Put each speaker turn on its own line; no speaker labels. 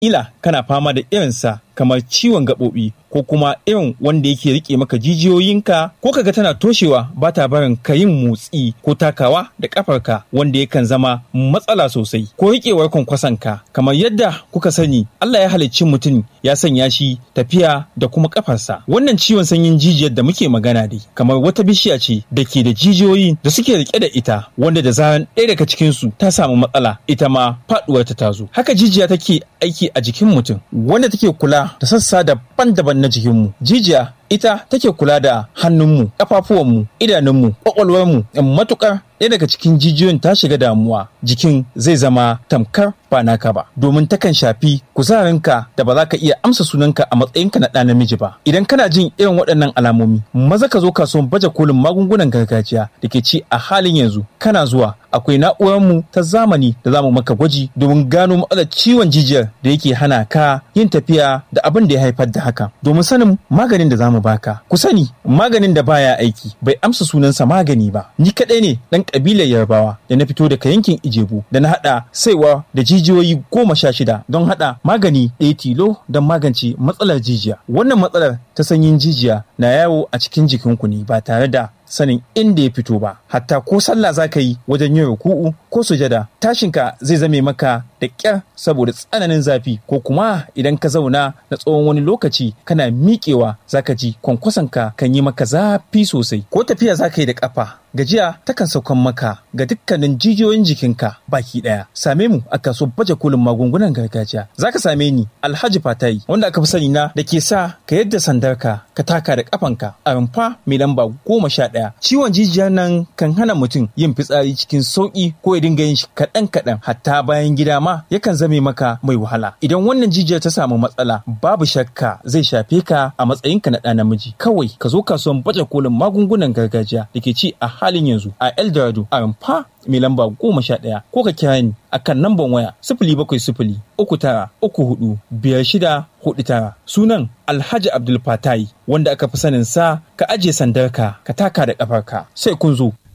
ila kana fama da irinsa kamar ciwon gaɓoɓi ko kuma irin wanda yake rike maka jijiyoyinka ko kaga tana toshewa ba ta barin ka yin motsi ko takawa da kafarka wanda yakan zama matsala sosai ko riƙewar kwankwasanka kamar yadda kuka sani Allah ya halicci mutum ya sanya shi tafiya da kuma kafarsa wannan ciwon sanyin jijiyar da muke magana dai kamar wata bishiya ce da ke da jijiyoyi da suke rike da ita wanda da zaran ɗaya daga cikinsu ta samu matsala ita ma faɗuwar ta tazo haka jijiya take aiki a jikin mutum wanda take kula da sassa daban-daban na jikinmu jijiya ita take kula da hannunmu ƙafafuwanmu idanunmu ƙwaƙwalwarmu matuƙar ɗaya daga cikin jijiyoyin ta shiga damuwa jikin zai zama tamkar ba naka ba domin takan shafi kuzarinka da ba za ka iya amsa sunanka a matsayinka na ɗa namiji ba idan kana jin irin waɗannan alamomi maza ka zo kasuwan baje kolin magungunan gargajiya da ke ci a halin yanzu kana zuwa akwai na'urarmu ta zamani da za mu maka gwaji domin gano matsalar ciwon jijiyar da yake hana ka yin tafiya da abin da ya haifar da haka domin sanin maganin da za mu baka ku sani maganin da baya aiki bai amsa sunansa magani ba ni kaɗai ne ɗan ƙabilar yarbawa da na fito daga yankin ijebu da na haɗa saiwa da jijiyoyi goma sha shida don haɗa magani ɗaya tilo don magance matsalar jijiya wannan matsalar ta sanyin jijiya na yawo a cikin jikinku ne ba tare da sanin inda ya fito ba hatta ko sallah za ka yi wajen yin ruku'u ko sujada tashinka zai zame maka da ƙyar saboda tsananin zafi ko kuma idan ka zauna na tsawon wani lokaci kana miƙewa za ka ji kwankwasanka kan yi maka zafi sosai ko tafiya za ka yi da ƙafa gajiya takan saukan maka ga dukkanin jijiyoyin jikinka baki ɗaya same mu a kaso baje kolin magungunan gargajiya za ka same ni alhaji fatayi wanda aka fi sani na da ke sa ka yadda sandarka ka taka da ƙafanka a rumfa mai lamba goma sha ɗaya ciwon jijiyar nan kan hana mutum yin fitsari cikin sauƙi ko ya dinga yin shi kaɗan kaɗan hatta bayan gida ma yakan zame maka mai wahala idan wannan jijiyar ta samu matsala babu shakka zai shafe ka a matsayinka na ɗa namiji kawai ka zo kasuwan baje kolin magungunan gargajiya da ke ci a halin yanzu a eldorado a rumfa mai lamba goma sha ɗaya ko ka kira ni a kan namban waya sifili bakwai sifili uku tara uku hudu biyar shida hudu tara sunan alhaji abdul fatai wanda aka fi sanin sa ka ajiye sandarka ka taka da ƙafarka sai kun zo